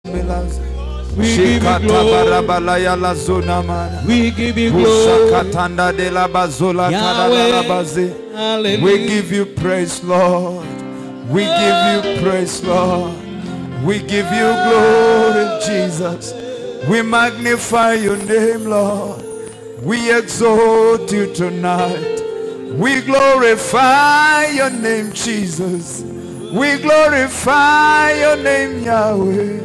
We give you Shikata glory. barabala ya la zona mana. We give you glory. Ushakatanda de la bazola Yahweh. kadabalabazi. Hallelujah. We give you praise, Lord. We give you praise, Lord. We give you glory, Jesus. We magnify your name, Lord. We exalt you tonight. We glorify your name, Jesus. We glorify your name, Yahweh.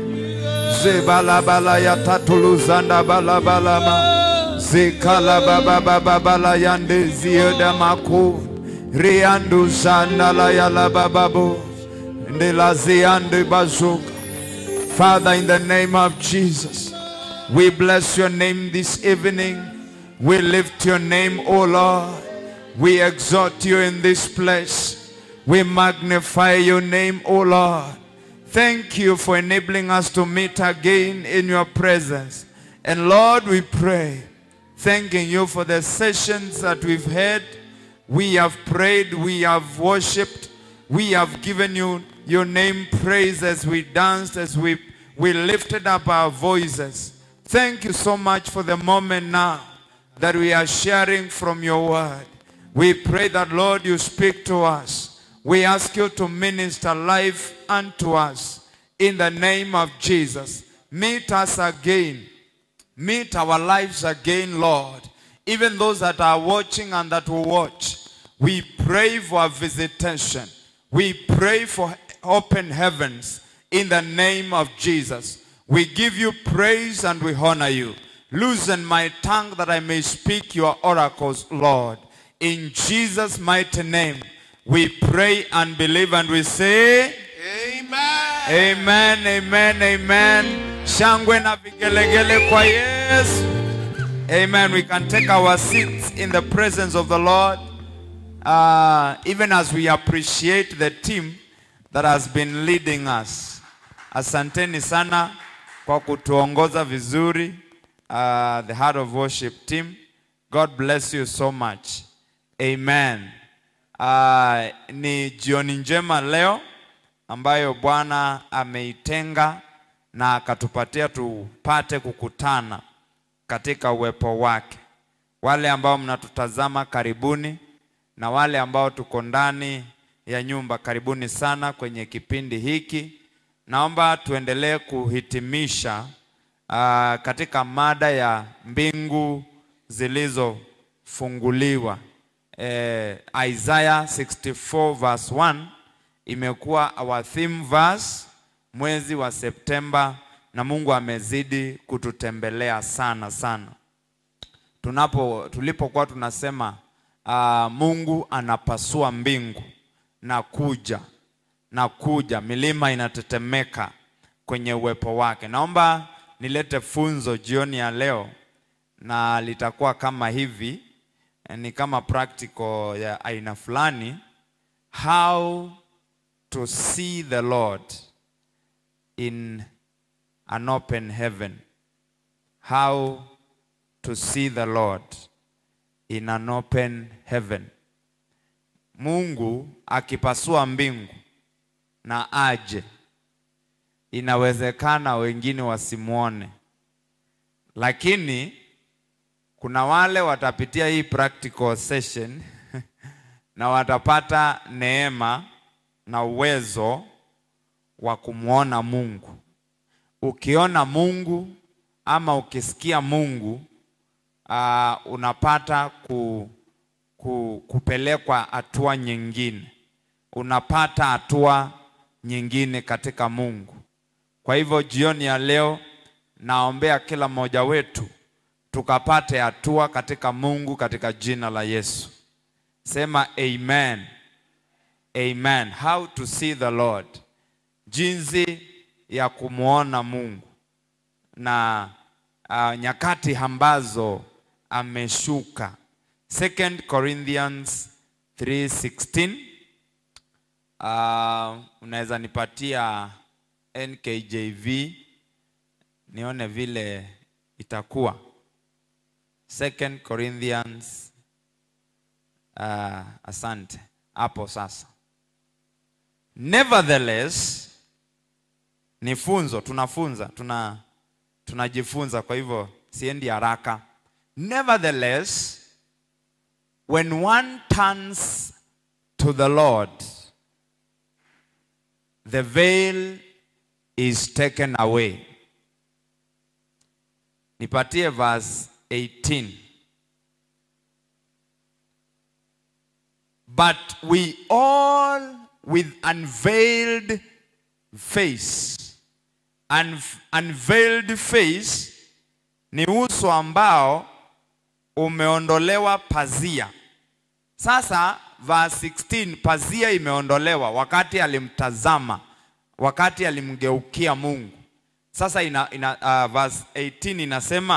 Zebalabala ya tatuluzanda balabalama. Zikala baba baba bala yande zioda mako. Riandu zanda la ya la bababo. Ndela ziande bazuka. Father, in the name of Jesus, we bless your name this evening. We lift your name, O Lord. We exalt you in this place. We magnify your name, O Lord. Thank you for enabling us to meet again in your presence. And Lord, we pray, thanking you for the sessions that we've had. We have prayed, we have worshipped, we have given you your name praise as we danced, as we, we lifted up our voices. Thank you so much for the moment now that we are sharing from your word. We pray that, Lord, you speak to us. We ask you to minister life unto us in the name of Jesus. Meet us again. Meet our lives again, Lord. Even those that are watching and that will watch, we pray for a visitation. We pray for open heavens in the name of Jesus. We give you praise and we honor you. Loosen my tongue that I may speak your oracles, Lord. In Jesus' mighty name, we pray and believe and we say, Amen. Amen, amen, amen. Shangwe na vigelegele kwa Yesu. Amen. We can take our seats in the presence of the Lord. Uh, even as we appreciate the team that has been leading us. Asanteni sana kwa kutuongoza vizuri. Uh, the Heart of Worship team. God bless you so much. Amen. Uh, ni jioni njema leo ambayo Bwana ameitenga na akatupatia tupate kukutana katika uwepo wake. Wale ambao mnatutazama karibuni, na wale ambao tuko ndani ya nyumba karibuni sana kwenye kipindi hiki. Naomba tuendelee kuhitimisha uh, katika mada ya mbingu zilizofunguliwa. Eh, Isaiah 64 verse 1 imekuwa our theme verse mwezi wa Septemba, na Mungu amezidi kututembelea sana sana. Tunapo tulipokuwa tunasema uh, Mungu anapasua mbingu na kuja na kuja, milima inatetemeka kwenye uwepo wake. Naomba nilete funzo jioni ya leo, na litakuwa kama hivi, ni kama practical ya aina fulani, how to see the Lord in an open heaven. How to see the Lord in an open heaven. Mungu akipasua mbingu na aje, inawezekana wengine wasimwone, lakini kuna wale watapitia hii practical session na watapata neema na uwezo wa kumwona Mungu. Ukiona Mungu ama ukisikia Mungu uh, unapata ku, ku, kupelekwa hatua nyingine, unapata hatua nyingine katika Mungu. Kwa hivyo jioni ya leo naombea kila mmoja wetu tukapate hatua katika Mungu katika jina la Yesu. Sema amen. Amen. How to see the Lord. Jinsi ya kumwona Mungu na uh, nyakati ambazo ameshuka. Second Corinthians 3:16. Uh, unaweza nipatia NKJV nione vile itakuwa. Second Corinthians uh, asante hapo sasa. Nevertheless, ni funzo, tunafunza, tuna tunajifunza, kwa hivyo siendi haraka. Nevertheless, when one turns to the Lord, the veil is taken away. Nipatie verse 18. But we all with unveiled face. Un unveiled face ni uso ambao umeondolewa pazia. Sasa verse 16 pazia imeondolewa wakati alimtazama, wakati alimgeukia Mungu. Sasa ina, ina uh, verse 18 inasema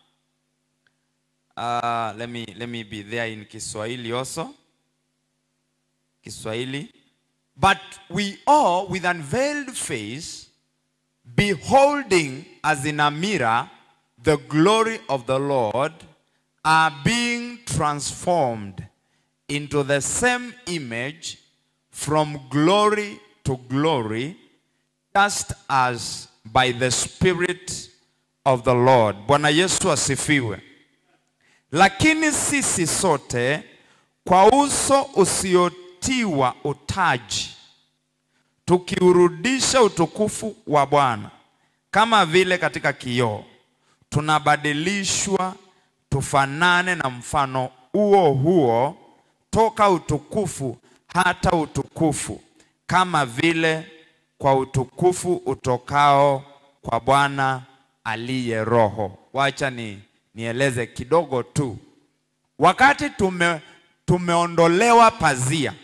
uh, let me, let me be there in Kiswahili also. Kiswahili. But we all with unveiled face beholding as in a mirror the glory of the Lord are being transformed into the same image from glory to glory just as by the spirit of the Lord. Bwana Yesu asifiwe. Lakini sisi sote kwa uso usiotiwa utaji tukiurudisha utukufu wa Bwana kama vile katika kioo tunabadilishwa tufanane na mfano huo huo toka utukufu hata utukufu kama vile kwa utukufu utokao kwa Bwana aliye Roho. Wacha ni nieleze kidogo tu. Wakati tume, tumeondolewa pazia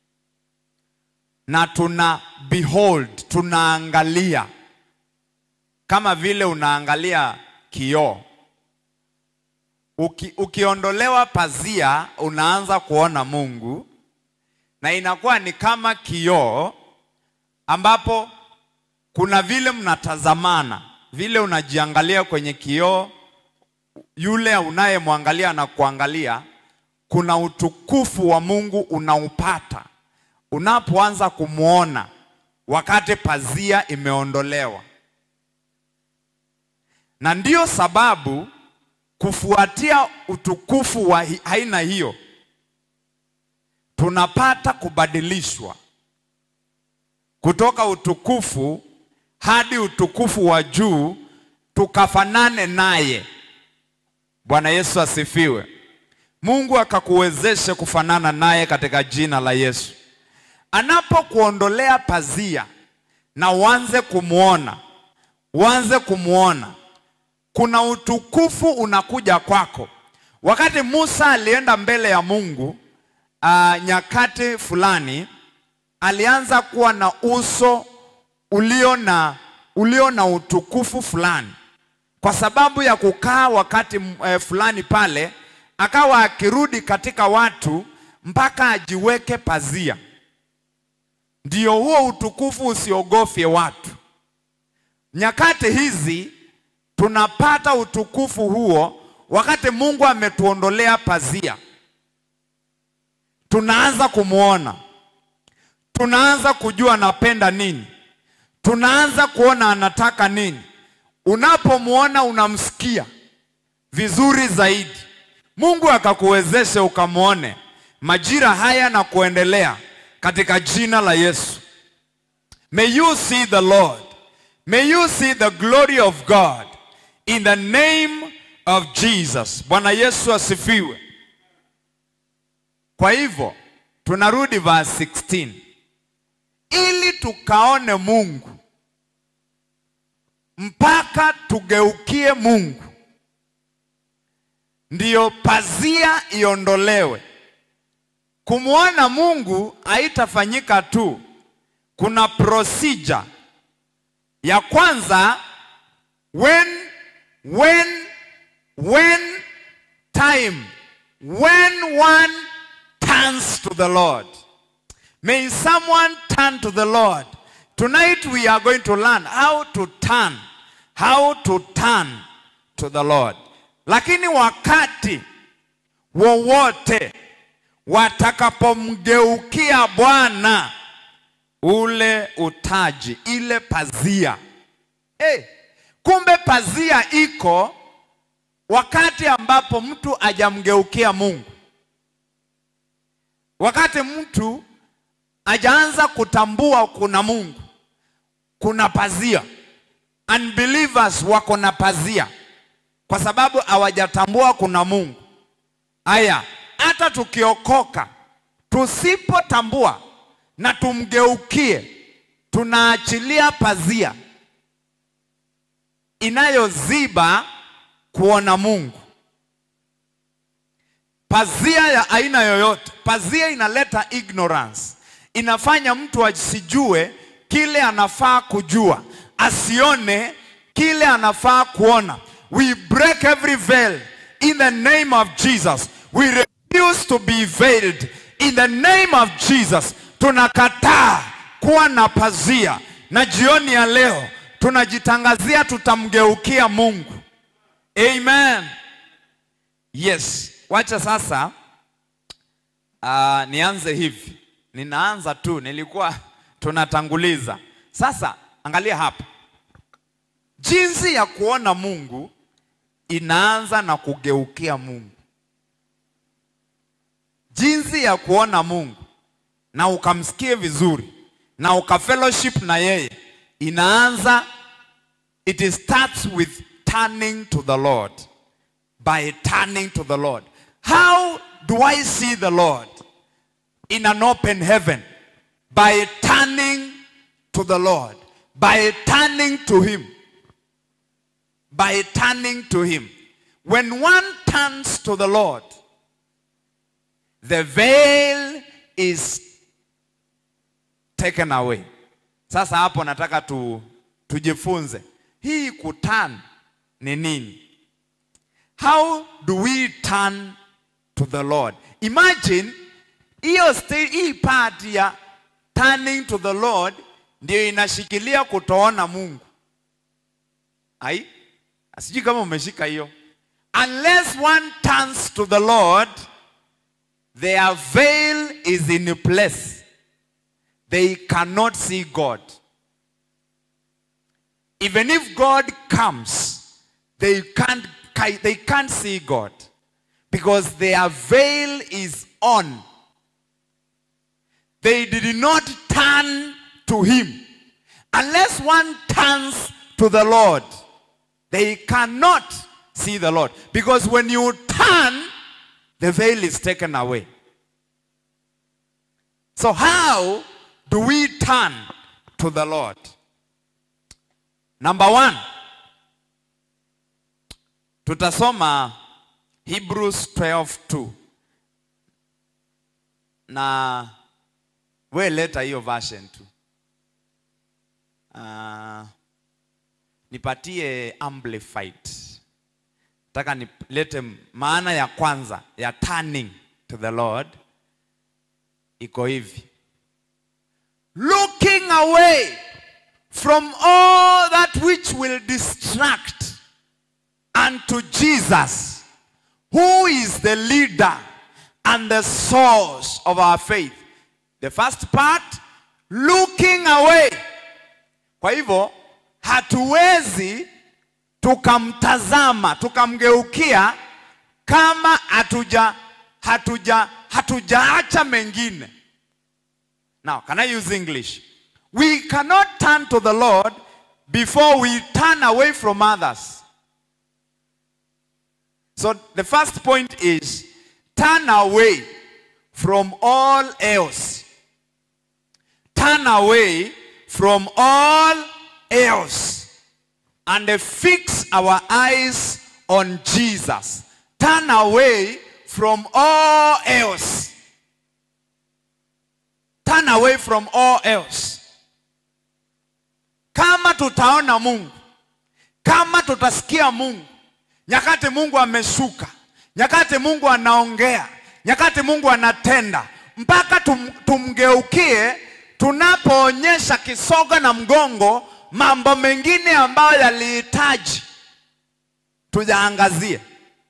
na tuna behold, tunaangalia kama vile unaangalia kioo. Uki, ukiondolewa pazia unaanza kuona Mungu na inakuwa ni kama kioo ambapo kuna vile mnatazamana, vile unajiangalia kwenye kioo, yule unayemwangalia na kuangalia, kuna utukufu wa Mungu unaupata unapoanza kumwona wakati pazia imeondolewa. Na ndiyo sababu kufuatia utukufu wa hi- aina hiyo tunapata kubadilishwa kutoka utukufu hadi utukufu wa juu tukafanane naye. Bwana Yesu asifiwe. Mungu akakuwezeshe kufanana naye katika jina la Yesu. Anapokuondolea pazia na uanze kumwona, uanze kumwona, kuna utukufu unakuja kwako. Wakati Musa alienda mbele ya Mungu uh, nyakati fulani alianza kuwa na uso ulio na ulio na utukufu fulani, kwa sababu ya kukaa wakati eh, fulani pale, akawa akirudi katika watu mpaka ajiweke pazia, ndio huo utukufu usiogofye watu. Nyakati hizi tunapata utukufu huo wakati Mungu ametuondolea pazia, tunaanza kumwona tunaanza kujua anapenda nini, tunaanza kuona anataka nini. Unapomwona unamsikia vizuri zaidi. Mungu akakuwezeshe ukamwone majira haya na kuendelea katika jina la Yesu. May you see the Lord. May you see the glory of God in the name of Jesus. Bwana Yesu asifiwe. Kwa hivyo tunarudi verse 16 ili tukaone Mungu mpaka tugeukie Mungu, ndiyo pazia iondolewe. Kumwona Mungu haitafanyika tu, kuna procedure ya kwanza. When, when, when time, when one turns to the Lord. May someone turn to the Lord. Tonight we are going to learn how to turn, how to turn to the Lord. Lakini wakati wowote watakapomgeukia Bwana, ule utaji, ile pazia hey, kumbe pazia iko wakati ambapo mtu ajamgeukia Mungu, wakati mtu ajaanza kutambua kuna Mungu, kuna pazia. Unbelievers wako na pazia kwa sababu hawajatambua kuna Mungu. Haya, hata tukiokoka tusipotambua na tumgeukie, tunaachilia pazia inayoziba kuona Mungu. Pazia ya aina yoyote, pazia inaleta ignorance, inafanya mtu asijue kile anafaa kujua, asione kile anafaa kuona. We break every veil in the name of Jesus. We refuse to be veiled in the name of Jesus. Tunakataa kuwa na pazia, na jioni ya leo tunajitangazia tutamgeukia Mungu. Amen. Yes, wacha sasa uh, nianze hivi. Ninaanza tu, nilikuwa tunatanguliza. Sasa angalia hapa, jinsi ya kuona Mungu inaanza na kugeukia Mungu. Jinsi ya kuona Mungu na ukamsikie vizuri na ukafellowship na yeye inaanza, it starts with turning to the Lord. By turning to the Lord. How do I see the Lord? In an open heaven. By turning to the Lord. By turning to Him. By turning to Him. When one turns to the Lord, the veil is taken away. Sasa hapo nataka tu, tujifunze hii kuturn ni nini? How do we turn to the Lord? Imagine hiyo sta- hii part ya turning to the Lord ndio inashikilia kutoona Mungu. Ai? Sijui kama umeshika hiyo. Unless one turns to the Lord, their veil is in place. They cannot see God. Even if God comes, they can't, they can't see God because their veil is on. They did not turn to Him. Unless one turns to the Lord, they cannot see the Lord. Because when you turn, the veil is taken away. So, how do we turn to the Lord? Number one, tutasoma Hebrews 12:2 na we leta hiyo version tu. Uh, nipatie amplified. Nataka nilete maana ya kwanza ya turning to the Lord iko hivi. Looking away from all that which will distract unto Jesus, who is the leader and the source of our faith. The first part, looking away. Kwa hivyo hatuwezi tukamtazama tukamgeukia kama hatuja hatuja hatujaacha mengine. Now, can I use English? We cannot turn to the Lord before we turn away from others. So the first point is turn away from all else. Turn away from all else and fix our eyes on Jesus. Turn away from all else. Turn away from all else. Kama tutaona Mungu, kama tutasikia Mungu, nyakati Mungu ameshuka, nyakati Mungu anaongea, nyakati Mungu anatenda, mpaka tum, tumgeukie tunapoonyesha kisogo na mgongo mambo mengine ambayo yalihitaji tuyaangazie.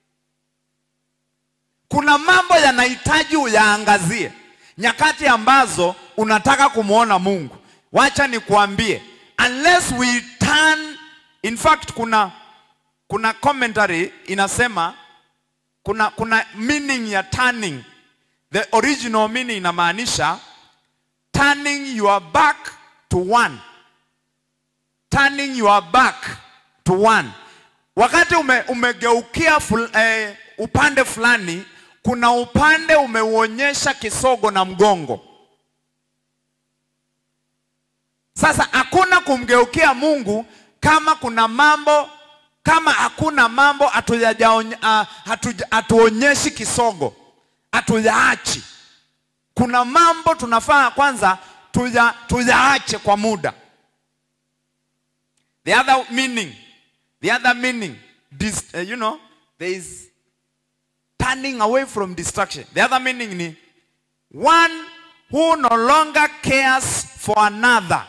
Kuna mambo yanahitaji uyaangazie nyakati ambazo unataka kumwona Mungu. Wacha nikuambie, unless we turn in fact kuna kuna commentary inasema kuna kuna meaning ya turning the original meaning inamaanisha turning your back to one turning your back to one wakati ume, umegeukia ful, eh, upande fulani kuna upande umeuonyesha kisogo na mgongo sasa hakuna kumgeukia mungu kama kuna mambo kama hakuna mambo hatujajaony- ah, hatuja- hatuonyeshi kisogo hatujaachi kuna mambo tunafaa kwanza tuja, tujaache kwa muda the other meaning the other meaning dis, uh, you know there is turning away from distraction the other meaning ni one who no longer cares for another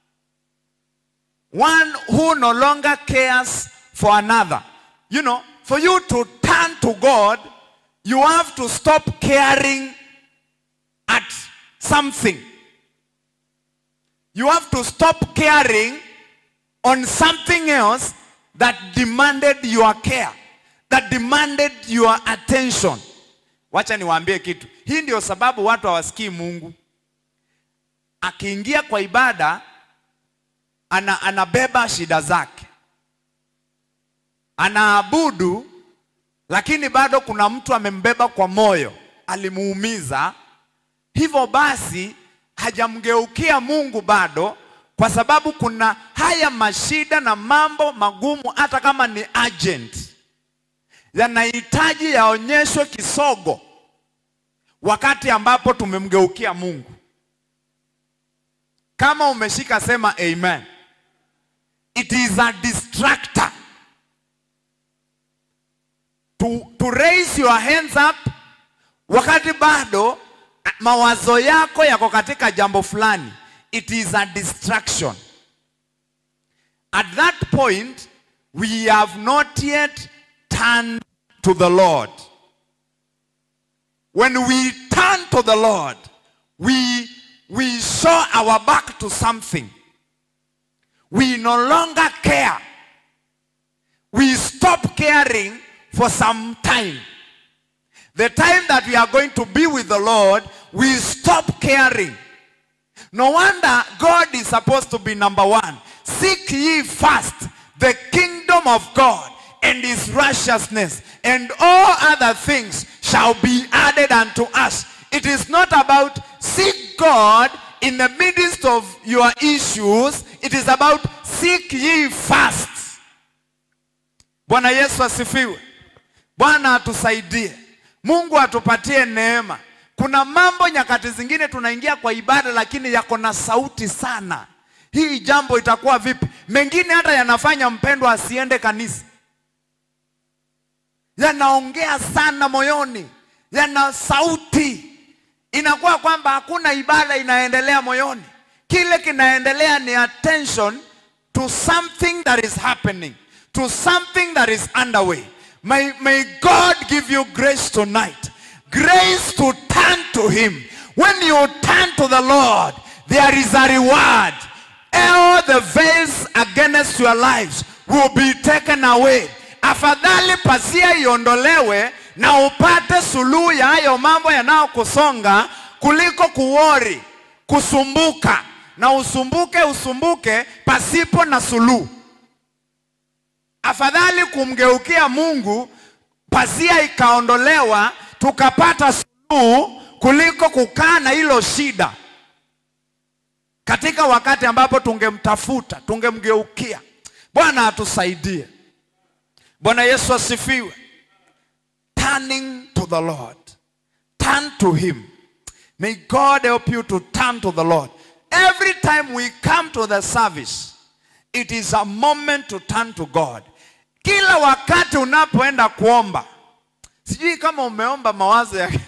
one who no longer cares for another. You know, for you to turn to God, you have to stop caring at something. You have to stop caring on something else that demanded your care, that demanded your attention. Wacha niwaambie kitu. Hii ndio sababu watu hawasikii Mungu. Akiingia kwa ibada ana, anabeba shida zake, anaabudu, lakini bado kuna mtu amembeba kwa moyo, alimuumiza. Hivyo basi hajamgeukia Mungu bado, kwa sababu kuna haya mashida na mambo magumu, hata kama ni urgent, yanahitaji yaonyeshwe kisogo wakati ambapo tumemgeukia Mungu. Kama umeshika sema amen. It is a distractor. To, to raise your hands up wakati bado mawazo yako yako katika jambo fulani. It is a distraction. At that point, we have not yet turned to the Lord. When we turn to the Lord, we, we show our back to something. We no longer care. We stop caring for some time. The time that we are going to be with the Lord, we stop caring. No wonder God is supposed to be number one. Seek ye first the kingdom of God and his righteousness, and all other things shall be added unto us. It is not about seek God in the midst of your issues. It is about seek ye first. Bwana Yesu asifiwe. Bwana atusaidie. Mungu atupatie neema. Kuna mambo nyakati zingine tunaingia kwa ibada lakini yako na sauti sana. Hii jambo itakuwa vipi? Mengine hata yanafanya mpendwa asiende kanisa. Yanaongea sana moyoni, yana sauti. Inakuwa kwamba hakuna ibada inaendelea moyoni. Kile kinaendelea ni attention to something that is happening, to something that is underway. May, may God give you grace tonight. Grace to turn to Him. When you turn to the Lord, there is a reward. All the veils against your lives will be taken away. Afadhali pasia iondolewe na upate suluhu ya hayo mambo yanayokusonga kuliko kuwori, kusumbuka na usumbuke usumbuke pasipo na suluhu. Afadhali kumgeukia Mungu, pazia ikaondolewa, tukapata suluhu kuliko kukaa na hilo shida katika wakati ambapo tungemtafuta, tungemgeukia. Bwana atusaidie. Bwana Yesu asifiwe. Turning to the Lord. Turn to him. May God help you to turn to the Lord. Every time we come to the service, it is a moment to turn to God. Kila wakati unapoenda kuomba, sijui kama umeomba mawazo ya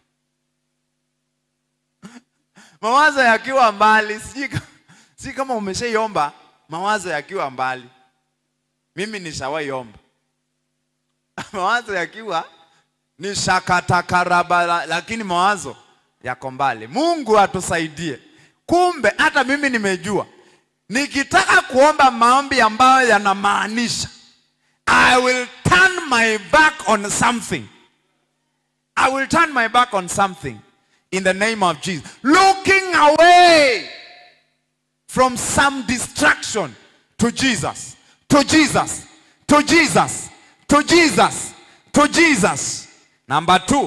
mawazo yakiwa mbali, sijui kama, sijui kama umeshaiomba mawazo yakiwa mbali. Mimi nishawaiomba mawazo yakiwa ni shakatakaraba, lakini mawazo yako mbali. Mungu atusaidie. Kumbe hata mimi nimejua nikitaka kuomba maombi ambayo yanamaanisha I will turn my back on something. I will turn my back on something in the name of Jesus. Looking away from some distraction to Jesus, to Jesus, to Jesus, to Jesus, to Jesus. Number two,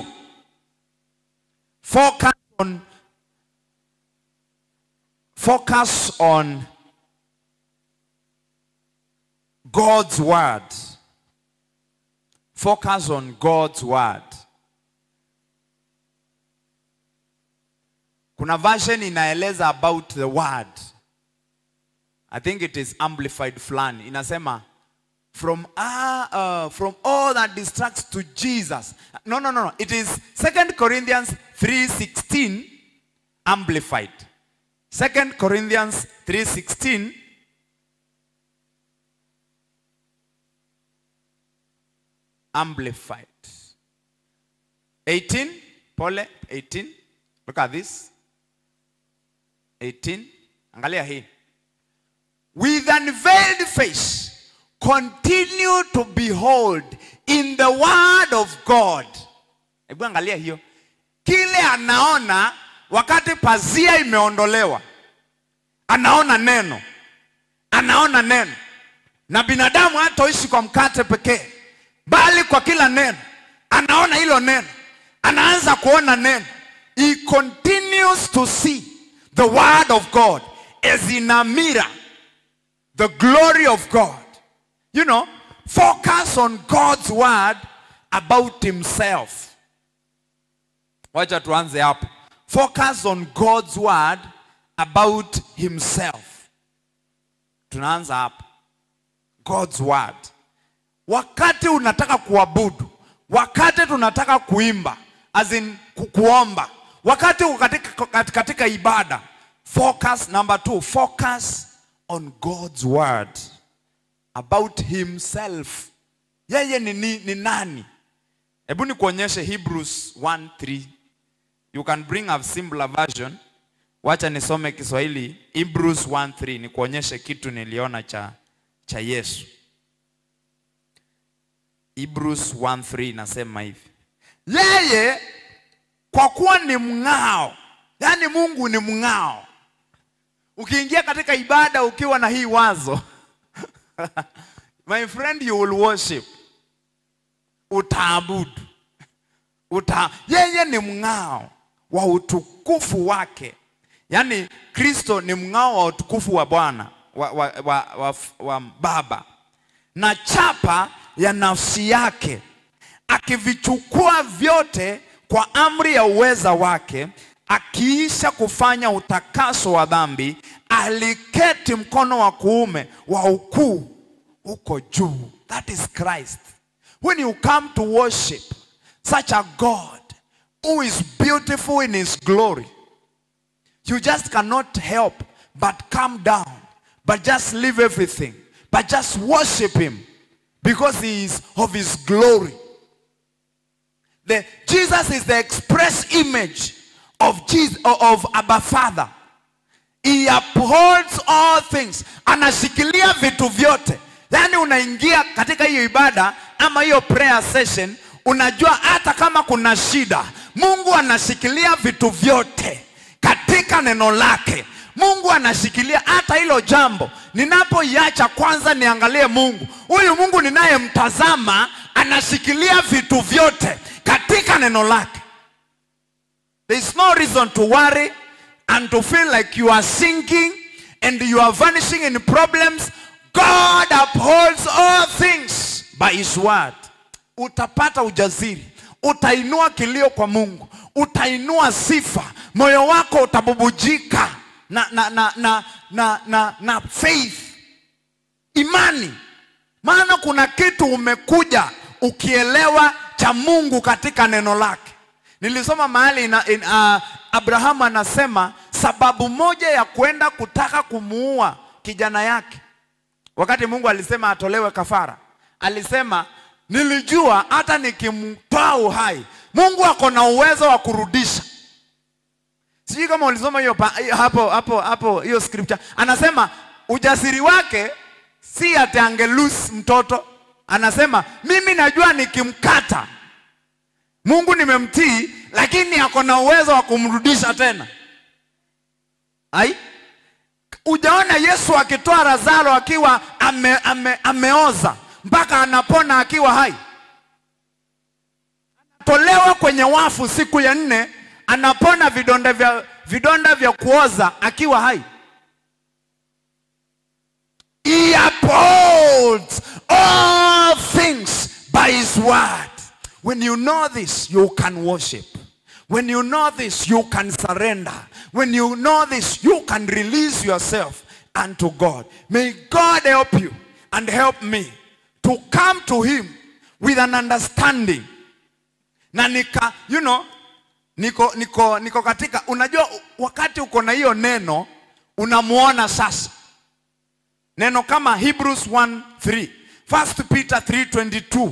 focus on focus on God's word. Focus on God's word. Kuna version inaeleza about the word. I think it is amplified fulani. Inasema from ah, uh, from all that distracts to Jesus. No, no, no, no. It is 2 Corinthians 3:16 amplified. 2 Corinthians 3:16 amplified. 18, pole, 18. Look at this. 18. Angalia hii. With unveiled face, continue to behold in the word of God. Hebu angalia hiyo. Kile anaona wakati pazia imeondolewa. Anaona neno. Anaona neno. Na binadamu hatoishi kwa mkate pekee, bali kwa kila neno. Anaona hilo neno. Anaanza kuona neno. He continues to see the word of God as in a mirror the glory of God. You know, focus on God's word about himself. Wacha tuanze hapo. Focus on God's word about himself. Tunaanza hapo. God's word. Wakati unataka kuabudu, wakati tunataka kuimba, as in ku kuomba, wakati uko katika, katika, katika ibada, focus number two, focus on God's word about himself. Yeye ni, ni, ni nani? Hebu nikuonyeshe Hebrews 1:3. You can bring a simpler version. Wacha nisome Kiswahili Hebrews 1:3 nikuonyeshe kitu niliona cha cha Yesu. Hebrews 1:3 inasema hivi. Yeye kwa kuwa ni mng'ao, yaani Mungu ni mng'ao. Ukiingia katika ibada ukiwa na hii wazo my friend you will worship, utaabudu uta, yeye ni mng'ao wa utukufu wake. Yaani Kristo ni mng'ao wa utukufu wa Bwana wa, wa, wa, wa, wa Baba na chapa ya nafsi yake, akivichukua vyote kwa amri ya uweza wake, akiisha kufanya utakaso wa dhambi, aliketi mkono wa kuume wa ukuu huko juu. That is Christ. When you come to worship such a God who is beautiful in his glory, you just cannot help but come down, but just leave everything, but just worship him because he is of his glory. The, Jesus is the express image of Jesus, of Abba Father. He upholds all things. Anashikilia vitu vyote. Yaani unaingia katika hiyo ibada ama hiyo prayer session, unajua hata kama kuna shida, Mungu anashikilia vitu vyote katika neno lake. Mungu anashikilia hata hilo jambo. Ninapoiacha kwanza niangalie Mungu, huyu Mungu ninayemtazama anashikilia vitu vyote katika neno lake. There is no reason to worry and to feel like you are sinking and you are vanishing in problems. God upholds all things by his word. Utapata ujasiri, utainua kilio kwa Mungu, utainua sifa, moyo wako utabubujika na, na, na, na, na, na, na faith, imani. Maana kuna kitu umekuja ukielewa cha Mungu katika neno lake. Nilisoma mahali ina, in, uh, Abrahamu anasema sababu moja ya kwenda kutaka kumuua kijana yake, wakati Mungu alisema atolewe kafara, alisema nilijua hata nikimtoa uhai Mungu ako na uwezo wa kurudisha. Sijui kama ulisoma hiyo pa- hapo hapo hapo hiyo scripture. Anasema ujasiri wake si ati angelus mtoto, anasema mimi najua nikimkata Mungu nimemtii, lakini ako na uwezo wa kumrudisha tena. Ai, ujaona Yesu akitoa Lazaro akiwa ame, ame, ameoza mpaka anapona akiwa hai, tolewa kwenye wafu siku ya nne, anapona vidonda vya, vidonda vya kuoza akiwa hai. He upholds all things by his word. When you know this, you can worship. When you know this, you can surrender. When you know this, you can release yourself unto God. May God help you and help me to come to him with an understanding. Na nika, you know, niko, niko, niko katika, unajua wakati uko na hiyo neno, unamuona sasa. Neno kama Hebrews 1:3, 1 Peter 3:22.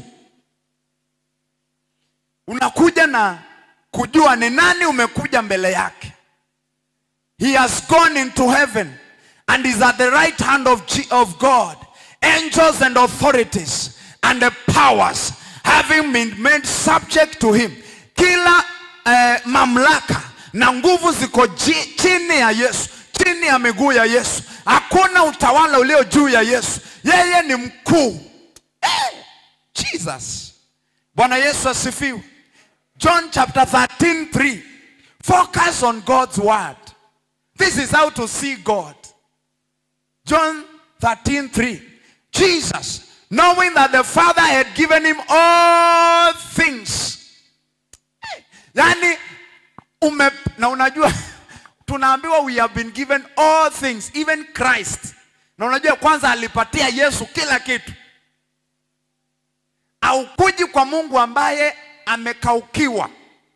Unakuja na kujua ni nani umekuja mbele yake. He has gone into heaven and is at the right hand of, G of God. Angels and authorities and the powers having been made subject to him. Kila eh, mamlaka na nguvu ziko ji- chini ya Yesu, chini ya miguu ya Yesu. Hakuna utawala ulio juu ya Yesu. Yeye ni mkuu. Hey, Jesus. Bwana Yesu asifiwe. John chapter 13, 3. Focus on God's word. This is how to see God. John 13, 3. Jesus, knowing that the Father had given him all things. Yani, ume, na unajua tunaambiwa we have been given all things, even Christ. Na unajua kwanza alipatia Yesu kila kitu. Haukuji kwa Mungu ambaye amekaukiwa,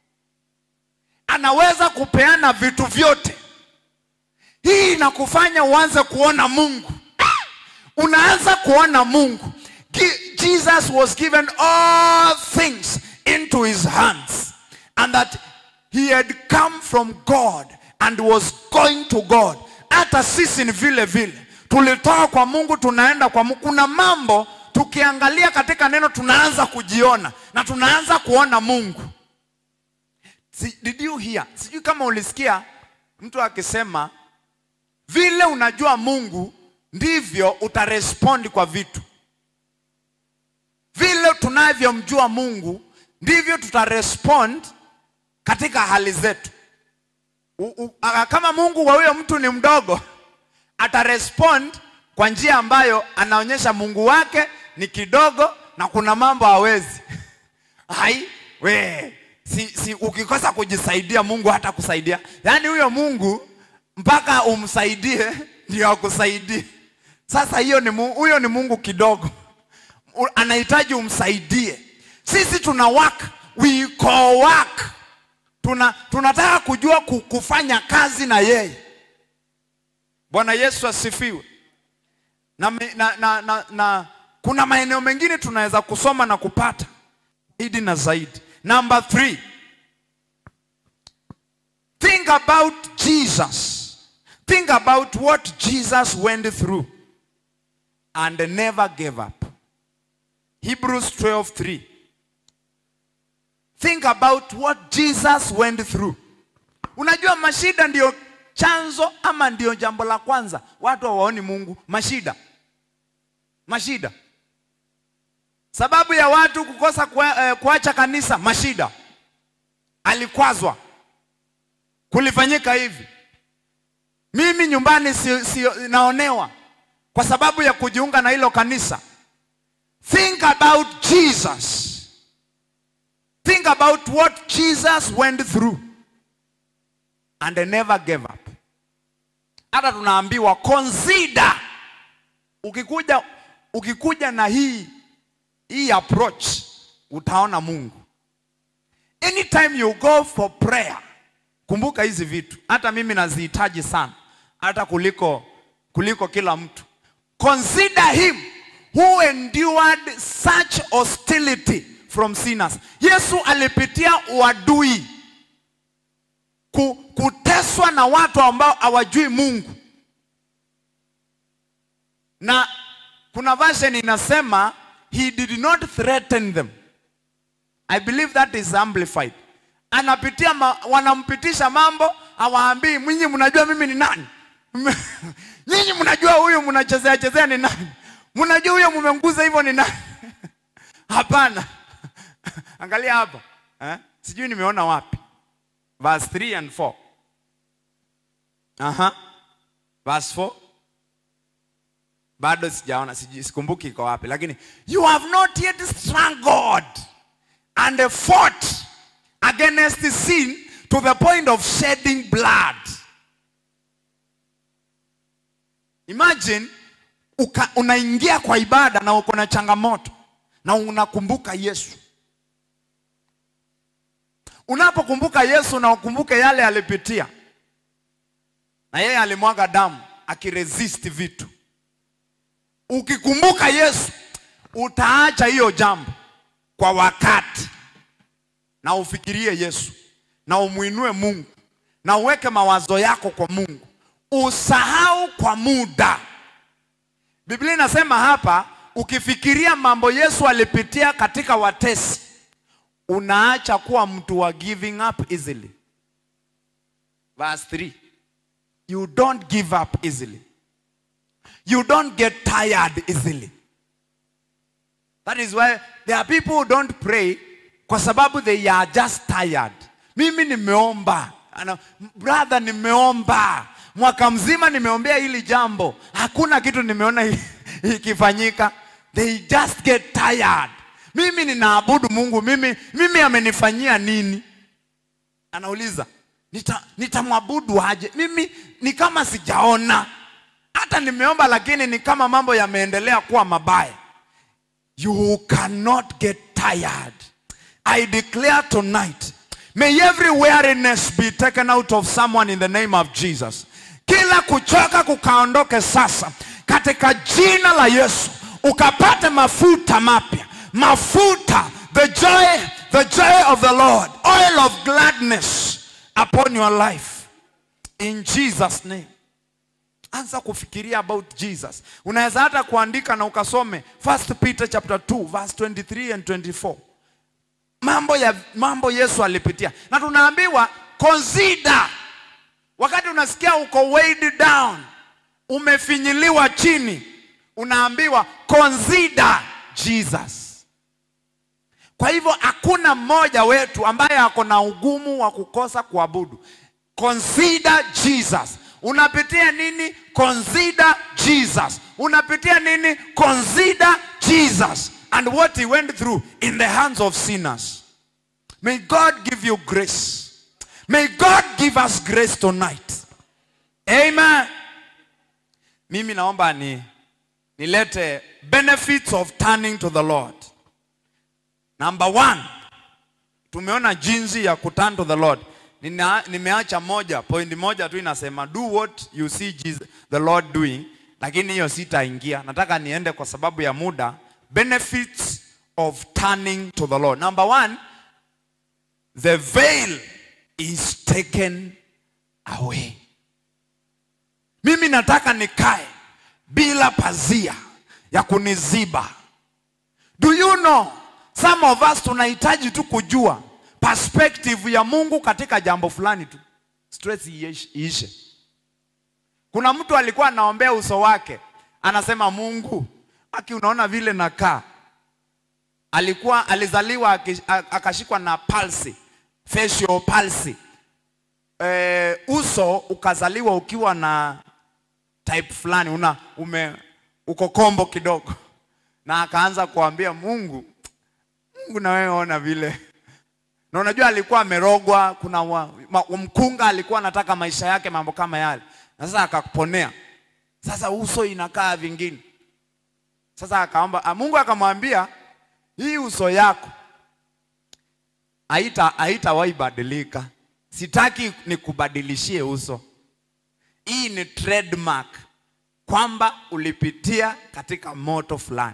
anaweza kupeana vitu vyote. Hii inakufanya uanze kuona Mungu, unaanza kuona Mungu. Gi- Jesus was given all things into his hands and that he had come from God and was going to God. Hata sisi ni vile vile, tulitoka kwa Mungu tunaenda kwa Mungu. Kuna mambo tukiangalia katika neno tunaanza kujiona na tunaanza kuona Mungu. Si, did you hear? Sijui kama ulisikia mtu akisema vile unajua Mungu ndivyo utarespondi kwa vitu. Vile tunavyomjua Mungu ndivyo tutarespond katika hali zetu. U, u, a- kama Mungu wa huyo mtu ni mdogo, atarespond kwa njia ambayo anaonyesha Mungu wake ni kidogo na kuna mambo hawezi. Hai, we, si, si, ukikosa kujisaidia Mungu hata kusaidia. Yaani huyo Mungu mpaka umsaidie ndio akusaidie. Sasa hiyo ni Mungu, huyo ni Mungu kidogo. U- Anahitaji umsaidie. Sisi tuna work, we call work. Tuna, tunataka kujua ku- kufanya kazi na yeye. Bwana Yesu asifiwe. Na, me- na, na, na, na kuna maeneo mengine tunaweza kusoma na kupata zaidi na zaidi. Number three, think about Jesus. Think about what Jesus went through and never gave up. Hebrews 12 3. Think about what Jesus went through. Unajua mashida ndio chanzo ama ndio jambo la kwanza watu hawaoni Mungu. Mashida, mashida, sababu ya watu kukosa kua, eh, kuacha kanisa, mashida. Alikwazwa, kulifanyika hivi. Mimi nyumbani si, si, naonewa kwa sababu ya kujiunga na hilo kanisa. Think about Jesus. Think about what Jesus went through and they never gave up. Hata tunaambiwa consider. Ukikuja, ukikuja na hii hii approach utaona Mungu. Anytime you go for prayer, kumbuka hizi vitu. Hata mimi nazihitaji sana, hata kuliko kuliko kila mtu. Consider him who endured such hostility from sinners. Yesu alipitia uadui, ku, kuteswa na watu ambao hawajui Mungu. na kuna version inasema he did not threaten them i believe that is amplified anapitia ma, wanampitisha mambo hawaambii mwinyi mnajua mimi ni nani nyinyi mnajua huyu mnachezea chezea ni nani mnajua huyo mmenguza hivyo ni nani hapana angalia hapa eh? sijui nimeona wapi verse 3 and 4 aha verse 4 bado sijaona sijui- sikumbuki iko wapi lakini you have not yet struggled and fought against sin to the point of shedding blood imagine uka, unaingia kwa ibada na uko na changamoto na unakumbuka yesu unapokumbuka yesu na ukumbuke yale alipitia na yeye alimwaga damu akiresist vitu ukikumbuka yesu utaacha hiyo jambo kwa wakati na ufikirie yesu na umwinue mungu na uweke mawazo yako kwa mungu usahau kwa muda biblia inasema hapa ukifikiria mambo yesu alipitia katika watesi unaacha kuwa mtu wa giving up easily verse 3 you don't give up easily you don't get tired easily that is why there are people who don't pray kwa sababu they are just tired mimi nimeomba Ana, brother nimeomba mwaka mzima nimeombea hili jambo hakuna kitu nimeona i- ikifanyika they just get tired mimi ninaabudu mungu mimi mimi amenifanyia nini anauliza "Nita- nitamwabudu aje mimi ni kama sijaona hata nimeomba lakini ni kama mambo yameendelea kuwa mabaya you cannot get tired i declare tonight may every weariness be taken out of someone in the name of jesus kila kuchoka kukaondoke sasa katika jina la yesu ukapate mafuta mapya mafuta the joy the joy of the lord oil of gladness upon your life in jesus name anza kufikiria about jesus unaweza hata kuandika na ukasome first peter chapter 2 verse 23 and 24 mambo ya mambo yesu alipitia na tunaambiwa consider wakati unasikia uko weighed down umefinyiliwa chini unaambiwa consider jesus kwa hivyo hakuna mmoja wetu ambaye ako na ugumu wa kukosa kuabudu consider jesus unapitia nini consider jesus unapitia nini consider jesus and what he went through in the hands of sinners may god give you grace may god give us grace tonight amen mimi naomba ni nilete benefits of turning to the lord number one tumeona jinsi ya kuturn to the lord Nina, nimeacha moja point moja tu inasema do what you see Jesus, the lord doing lakini hiyo sitaingia nataka niende kwa sababu ya muda benefits of turning to the lord number one the veil is taken away mimi nataka nikae bila pazia ya kuniziba do you know some of us tunahitaji tu kujua perspective ya mungu katika jambo fulani tu stress iish- iishe kuna mtu alikuwa anaombea uso wake anasema mungu aki unaona vile nakaa alikuwa alizaliwa aki- a- akashikwa na palsy facial palsy e, uso ukazaliwa ukiwa na type fulani una ume uko kombo kidogo na akaanza kuambia mungu mungu na wewe ona vile na unajua alikuwa amerogwa kuna wa, ma, mkunga alikuwa anataka maisha yake mambo kama yale na sasa akaponea sasa uso inakaa vingine sasa akaomba ah, mungu akamwambia hii uso yako haita haitawahi badilika sitaki nikubadilishie uso hii ni trademark kwamba ulipitia katika moto fulani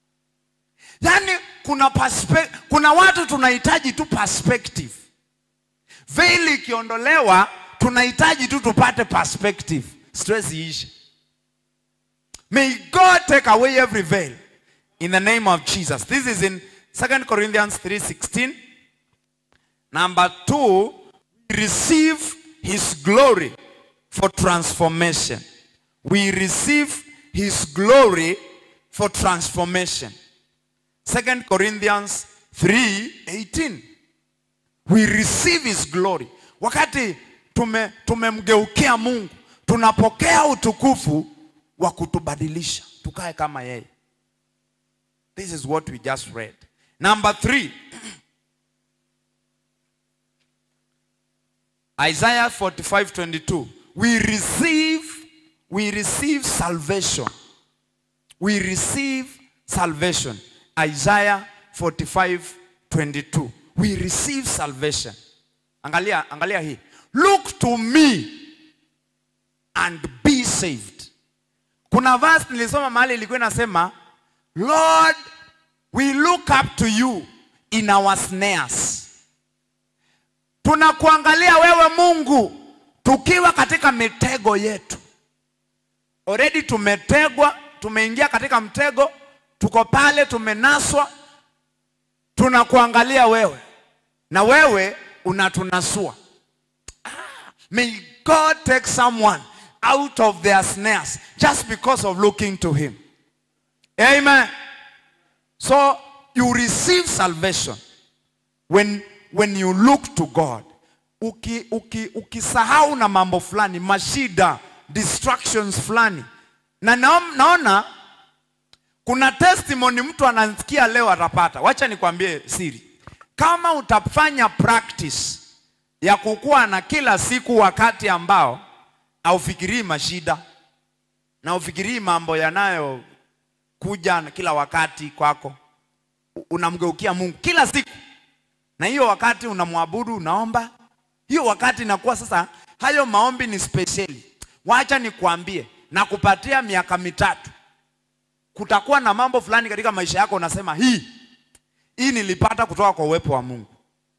yaani kuna perspe- kuna watu tunahitaji tu perspective veil ikiondolewa tunahitaji tu tupate perspective stress iishe May God take away every veil in the name of Jesus. This is in 2 Corinthians 3:16. Number 2, we receive his glory for transformation. We receive his glory for transformation. 2 Corinthians 3:18. We receive his glory. Wakati tume tumemgeukia Mungu, tunapokea utukufu wa kutubadilisha tukae kama yeye. This is what we just read. Number 3. Isaiah 45:22. We receive we receive salvation. We receive salvation. Isaiah 45:22. We receive salvation. Angalia angalia hii. Look to me and be saved. Kuna verse nilisoma mahali ilikuwa inasema Lord, we look up to you in our snares. Tunakuangalia wewe Mungu tukiwa katika mitego yetu. Already tumetegwa, tumeingia katika mtego, tuko pale tumenaswa. Tunakuangalia wewe na wewe unatunasua. Ah, may God take someone out of their snares just because of looking to him. Amen. So you receive salvation when, when you look to God. Uki, uki, ukisahau na mambo fulani, mashida, distractions fulani. Na naom- naona kuna testimony mtu anasikia leo atapata. Wacha nikwambie siri. Kama utafanya practice ya kukuwa na kila siku wakati ambao haufikirii mashida na ufikirii mambo yanayo kuja na kila wakati kwako, U- unamgeukia Mungu kila siku, na hiyo wakati unamwabudu, unaomba, hiyo wakati inakuwa sasa, hayo maombi ni spesheli. Wacha nikwambie, na kupatia miaka mitatu, kutakuwa na mambo fulani katika maisha yako, unasema hii hii nilipata kutoka kwa uwepo wa Mungu.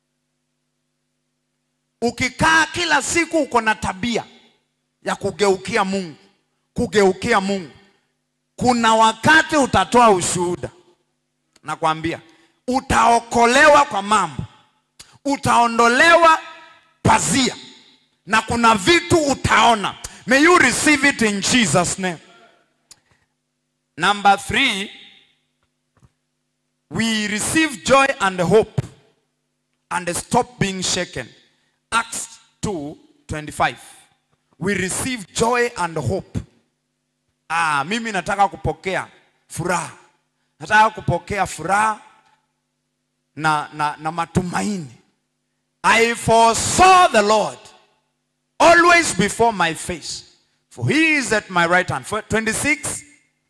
Ukikaa kila siku uko na tabia ya kugeukia Mungu, kugeukia Mungu, kuna wakati utatoa ushuhuda. Nakwambia utaokolewa kwa mambo, utaondolewa pazia, na kuna vitu utaona. May you receive it in Jesus name. Number three, we receive joy and hope and stop being shaken. Acts 2 25. We receive joy and hope. Ah, mimi nataka kupokea furaha, nataka kupokea furaha na, na, na matumaini. I foresaw the Lord always before my face, for he is at my right hand. For 26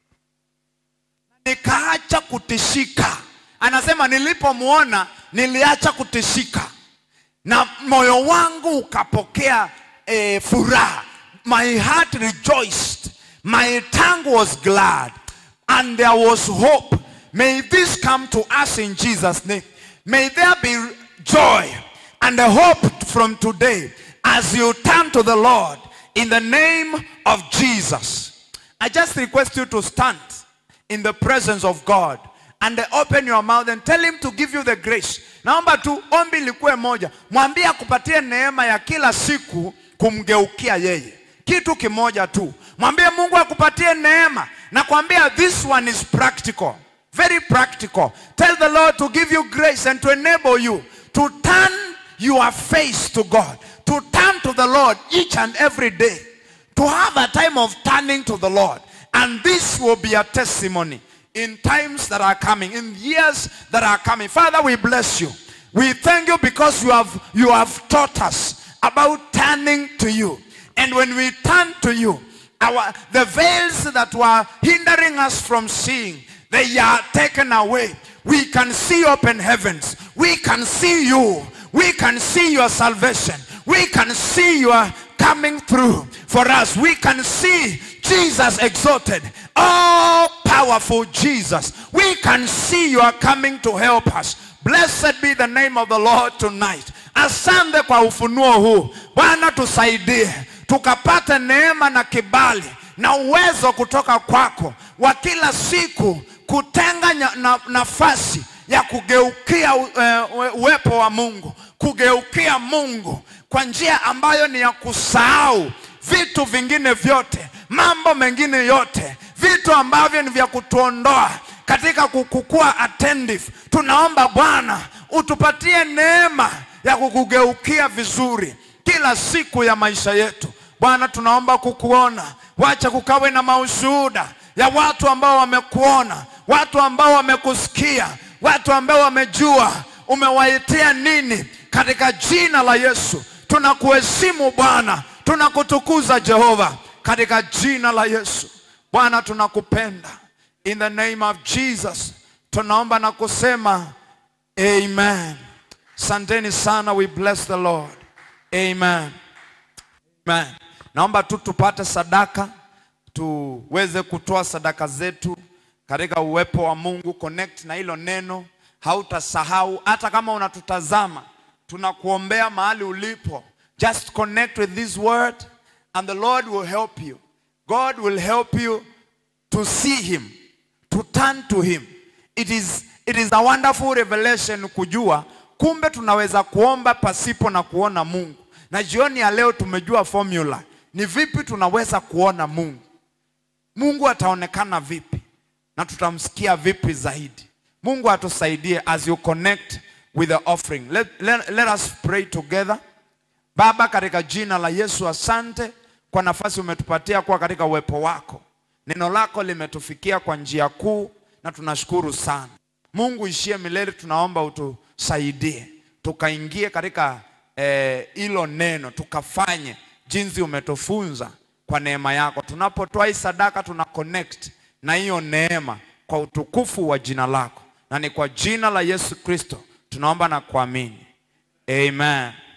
nikaacha kutishika. Anasema nilipomwona niliacha kutishika na moyo wangu ukapokea eh, furaha. My heart rejoiced, my tongue was glad, and there was hope. May this come to us in Jesus' name. May there be joy and a hope from today as you turn to the Lord in the name of Jesus. I just request you to stand in the presence of God and open your mouth and tell him to give you the grace. Naomba tu ombi likuwe moja, mwambie akupatie neema ya kila siku kumgeukia yeye. Kitu kimoja tu, mwambie Mungu akupatie neema na kuambia this one is practical, very practical. Tell the Lord to give you grace and to enable you to turn your face to God, to turn to the Lord each and every day to have a time of turning to the Lord. And this will be a testimony in times that are coming, in years that are coming. Father, we bless you. We thank you because you have, you have taught us about turning to you. And when we turn to you, our, the veils that were hindering us from seeing, they are taken away. We can see open heavens. We can see you. We can see your salvation. We can see your coming through for us. We can see Jesus exalted. Oh, powerful Jesus. We can see you are coming to help us. Blessed be the name of the Lord tonight. Asante kwa ufunuo huu. Bwana tusaidie tukapate neema na kibali na uwezo kutoka kwako wa kila siku kutenga nya- na, nafasi ya kugeukia u- eh, uwe- uwepo wa Mungu, kugeukia Mungu kwa njia ambayo ni ya kusahau vitu vingine vyote, mambo mengine yote, vitu ambavyo ni vya kutuondoa katika kukukua attentive. Tunaomba Bwana utupatie neema ya kukugeukia vizuri kila siku ya maisha yetu. Bwana, tunaomba kukuona, wacha kukawe na maushuhuda ya watu ambao wamekuona, watu ambao wamekusikia, watu ambao wamejua umewaitia nini katika jina la Yesu. Tunakuheshimu Bwana, tunakutukuza Jehova katika jina la Yesu. Bwana, tunakupenda in the name of Jesus. Tunaomba na kusema amen. Santeni sana, we bless the Lord. Amen. Amen. Naomba tu tupate sadaka, tuweze kutoa sadaka zetu katika uwepo wa Mungu. Connect na hilo neno, hautasahau. Hata kama unatutazama, tunakuombea mahali ulipo. Just connect with this word and the Lord will help you. God will help you to see him, to turn to him. It is, it is a wonderful revelation kujua kumbe tunaweza kuomba pasipo na kuona Mungu. Na jioni ya leo tumejua formula ni vipi tunaweza kuona Mungu. Mungu ataonekana vipi na tutamsikia vipi zaidi. Mungu atusaidie as you connect with the offering. Let, let, let us pray together. Baba, katika jina la Yesu, asante kwa nafasi umetupatia kuwa katika uwepo wako. Neno lako limetufikia kwa njia kuu na tunashukuru sana. Mungu ishie milele, tunaomba utusaidie tukaingie katika eh, hilo neno tukafanye jinsi umetufunza kwa neema yako. Tunapotoa hii sadaka tuna connect na hiyo neema kwa utukufu wa jina lako, na ni kwa jina la Yesu Kristo tunaomba na kuamini, amen.